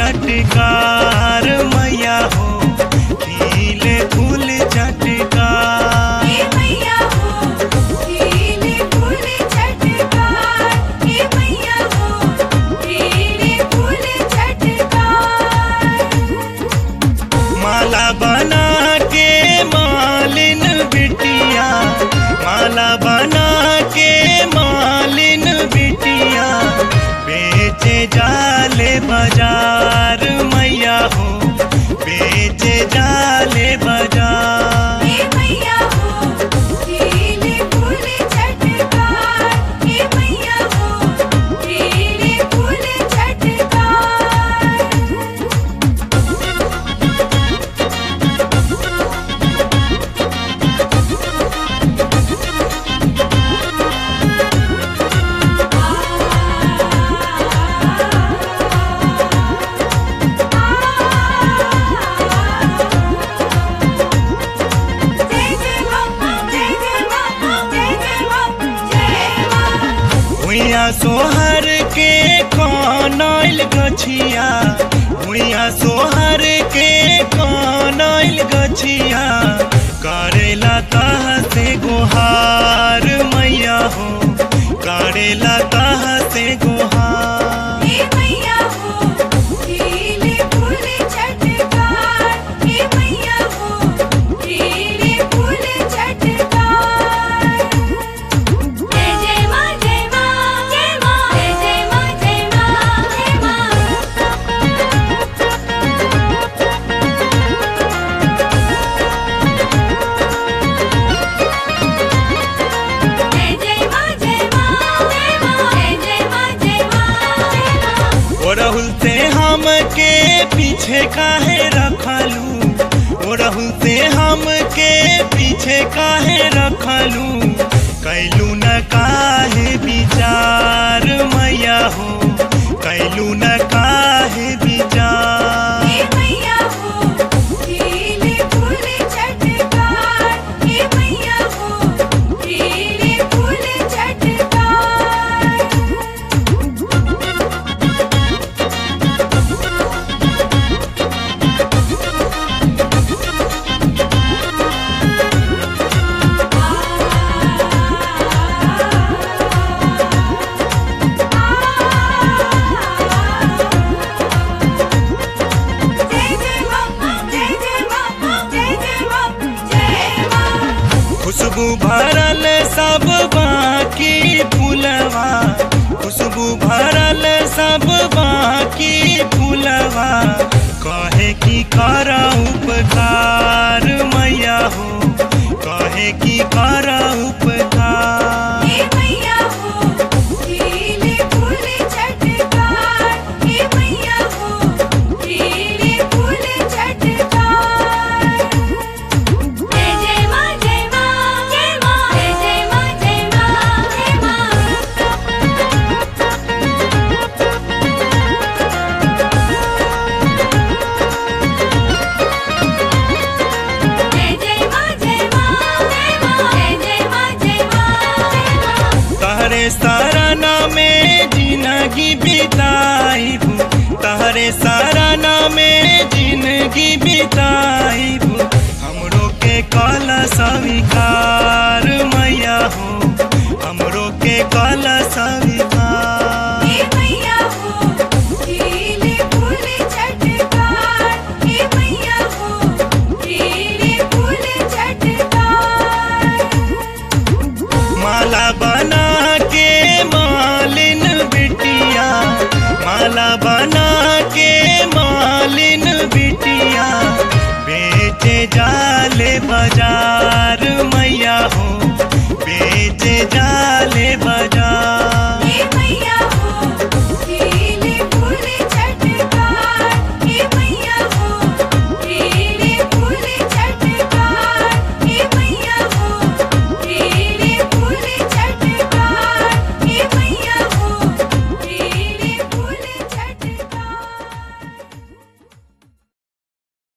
चटकार मैया हो खिले फूल चटकार हे मैया हो खिले फूल चटकार हे मैया हो खिले फूल चटकार माला बना के मालिन बिटिया माला बना के मालिन बिटिया बेचे जाले बाजार मैया हो बेचे जाले बाजार हे मैया हो खिले फूल चटकार हे मैया हो खिले फूल चटकार जय जय मां जय जय मां जय जय मां जय मां हुइया सोहर के कनैल गछिया हुइया सोहर के कनैल गछिया करेला तह से गोहार मैया हो करेला तह से गोहार हे मैया हो खिले फूल चटकार हे मैया हो खिले फूल चटकार जय जय मां जय मां जय मां जय जय मां जय मां जय मां जय जय मां जय मां जय मां जय जय मां जय मां जय मां ओ राहुल से हम के पीछे काहे रखलू ओ राहुल से हम के पीछे काहे रखलू कैलू न काहे विचार मैया हो कैलू न काहे विचार हे मैया हो खिले फूल चटकार हे मैया हो खिले फूल चटकार जय जय मां जय जय मां जय जय मां जय मां खुशबू भरल सब बाकी फूलवा खुशबू भरल सब बाकी फूलवा कहे की कर उपकार मैया हो कहे की कर उपकार हे मैया हो खिले फूल चटकार हे मैया हो खिले फूल चटकार जय जय मां जय मां जय मां जय जय मां जय मां जय मां जय जय मां जय मां जय मां जय जय मां जय मां जय मां तहरे सराना में जिंदगी बिताइब तहरे सराना में जिंदगी बिताइब हमरो के कल स्वीकार मैया हो हमरो के कल स्वीकार